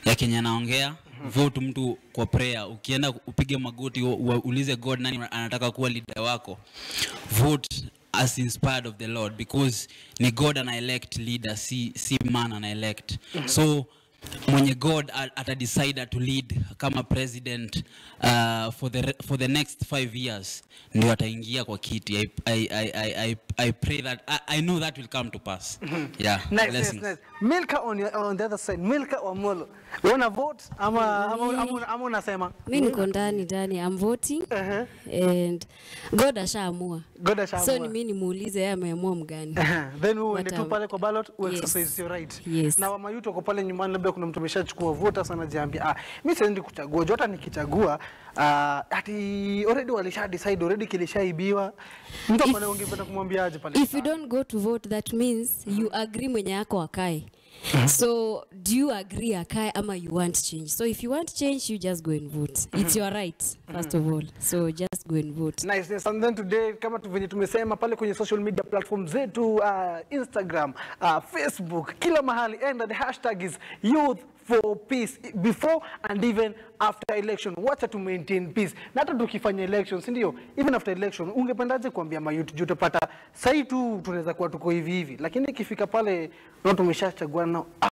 ya Kenya naongea vote mtu kwa prayer ukienda upige magoti u- u- uulize god nani anataka kuwa leader wako vote as inspired of the lord because ni god ana elect leader si, si man ana elect so mwenye god a- atadecide to lead kama president uh, for, the, re- for the next five years ndio ataingia kwa kiti I, I, I, I, I, I pray that I, I know that will come to pass yeah Nice, nice, blessings. nice. Milka on, your, on the other side. Milka Wamolo. Una vote ama ama, ama, ama unasema? mi niko ndani ndani I'm voting Uh-huh. and god ashaamua God ashaamua. so ni mi nimuulize yeye ameamua mgani then wewe uende But, tu um, pale kwa ballot u yes. exercise your right. Yes. Na wamayuto wako pale nyumbani, labda kuna mtu ameshachukua vote sana, anajiambia ah, mimi siendi kuchagua, juu hata nikichagua ah, ati already walisha decide already kilishaibiwa. Mtu If- ambaye ungependa kumwambia aje pale? if you don't go to vote that means you agree mwenye yako akae so do you agree akae ama you want change so if you want change you just go and vote it's your right first of all so just go and vote Nice, yes. And then today kama tu venye tumesema pale kwenye social media platform zetu uh, Instagram, uh, Facebook, kila mahali and the hashtag is youth for peace before and even after election. Wacha tu maintain peace. Na hata tukifanya election, si ndio? Even after election, ungependaje kuambia mayouth juu utapata sasa tu tunaweza kuwa tuko hivi hivi, lakini ikifika pale na tumeshachagua nao